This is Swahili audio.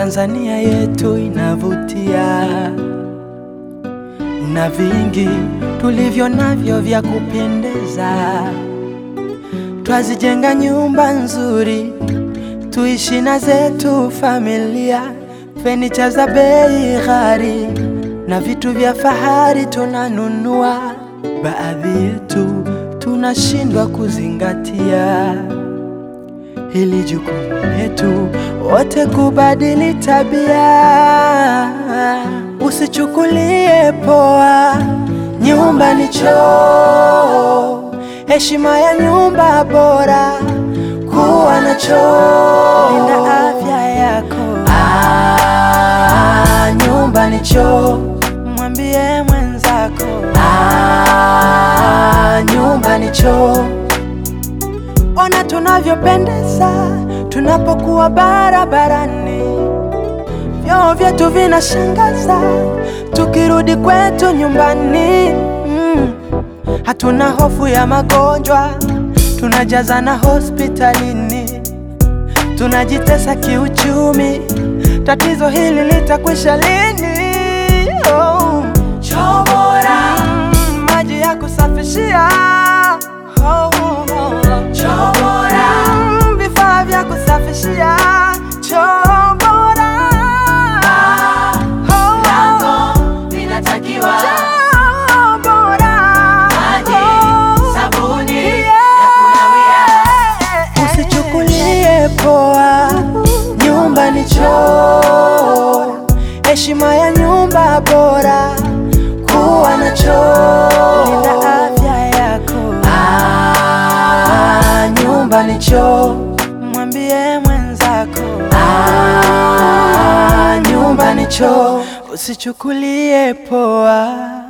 Tanzania yetu inavutia na vingi tulivyo navyo vya kupendeza. Twazijenga nyumba nzuri, tuishi na zetu familia, fenicha za bei ghali na vitu vya fahari tunanunua. Baadhi yetu tunashindwa kuzingatia hili jukumu letu wote kubadili tabia. Usichukulie poa, nyumba ni choo, heshima ya nyumba bora, kuwa na choo, linda afya yako. Ah, nyumba ni choo, mwambie mwenzako. Ah, nyumba ni choo. Ona tunavyopendeza tunapokuwa barabarani, vyoo vyetu vinashangaza tukirudi kwetu nyumbani. Mm. Hatuna hofu ya magonjwa, tunajazana hospitalini, tunajitesa kiuchumi. Tatizo hili litakwisha lini? Oh. Choo bora, mm, maji ya kusafishia oh, oh, oh. Choo bora, mm, vifaa vya kusafishia choo bora oh, oh. vinatakiwa Choo bora Maji, Oh, sabuni ya yeah. Usichukulie poa, nyumba ni choo, heshima ya nyumba bora, kuwa na choo, linda afya yako. Ah, nyumba ni choo, mwambie mwenzako. Ah, nyumba ni choo, usichukulie poa.